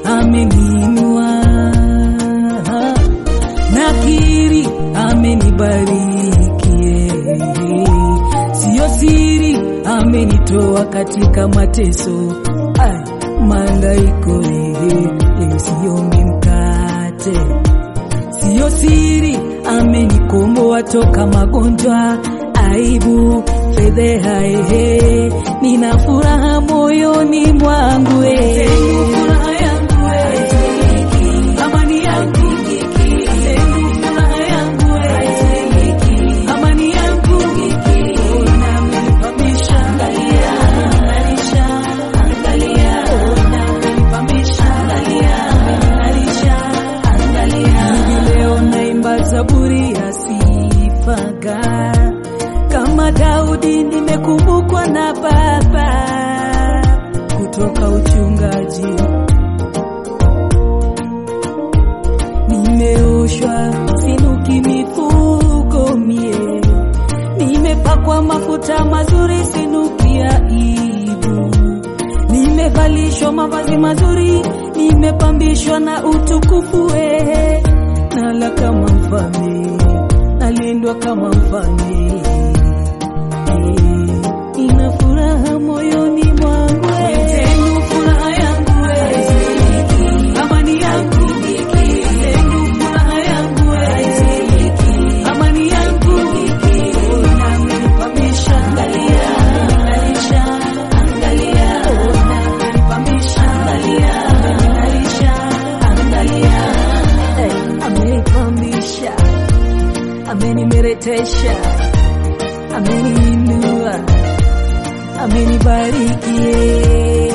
ameniinua, nakiri amenibariki, siyo siri, amenitoa katika mateso, ai, maangaiko, siyo mkate, siyo siri, amenikomboa toka magonjwa, aibu, fedheha, ehe, nina furaha moyoni mwangu, eh. Furaha yangu, eh. Amani yangu, Sehemu furaha yangu, eh. Amani yangu, ona amenipamisha, amening'arisha, ona amenipamisha, amening'arisha, hivi leo naimba zaburi ya sifaga kama Daudi nimekumbukwa na Baba kutoka uchungaji, nimeoshwa sinuki mifugo mie, nimepakwa mafuta mazuri sinuki aibu, nimevalishwa mavazi mazuri, nimepambishwa na utukufu wehe, nala kama mfalme, nalindwa kama mfalme Nina furaha moyoni mwangu, Tenu furaha yangu, amani yangu, Tenu furaha yangu, amani yangu, ona amenipamisha, amening'arisha, ona amenipamisha, amening'arisha, Eh, amenipamisha, amenimeretesha ameniinua, amenibariki.